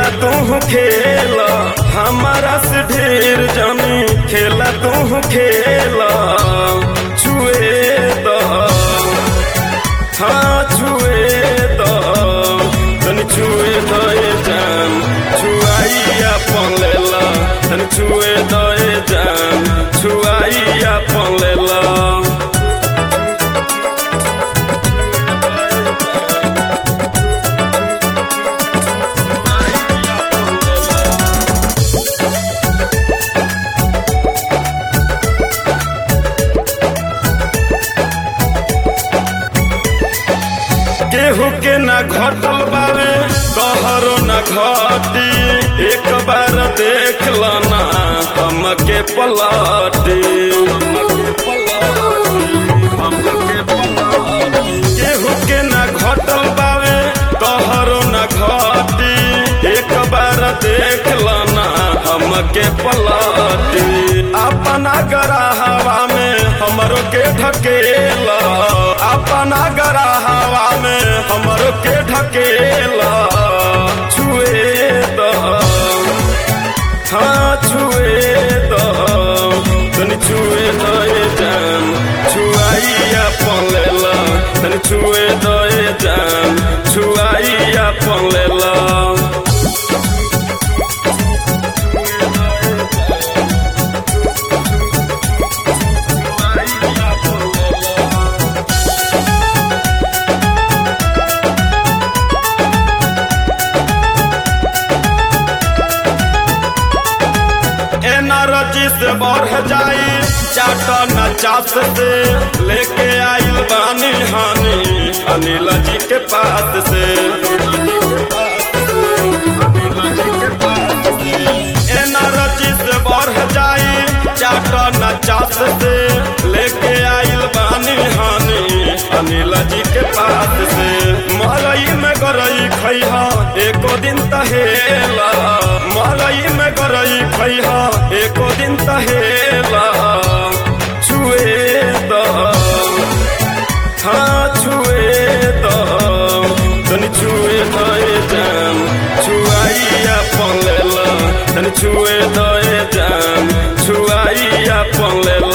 खेला तू खेला हमारा से ढेर जानी खेला तू खेला छुए द हाँ छुए द तन छुए द ए जान छुआइया पलेला तन छुए द ए जान छुआइया पलेला केहू के ना घटल बावे कहरो ना घटी एक बार देख लना हमके पलटी केहू के ना घटल बावे कहरो ना घटी एक बार देख लना हमके पलटी अपना गराहवा में हमरो के ढकेला अपना गराहवा में हमरो के ढकेला छुए द हाँ छुए द तनी छुए द ए जान छुआइया पलेला तनी छुए द ए जान छुआइया पलेला एनर्जी से बढ़ जाई चाटा नचास से लेके आइल बानी हानि अनिल जी के पास से एनर्जी से बढ़ जाई चाटा नचास से लेके आइल बानी हानि अनिल जी के पास से मरई में गरई खैहा एको दिन तहेला मरई में गरई खैहा एको दिन तहेला छुए द हाँ छुए द तनी छुए द ए जान छुआइया पलेला तनी छुए द ए जान छुआइया पलेला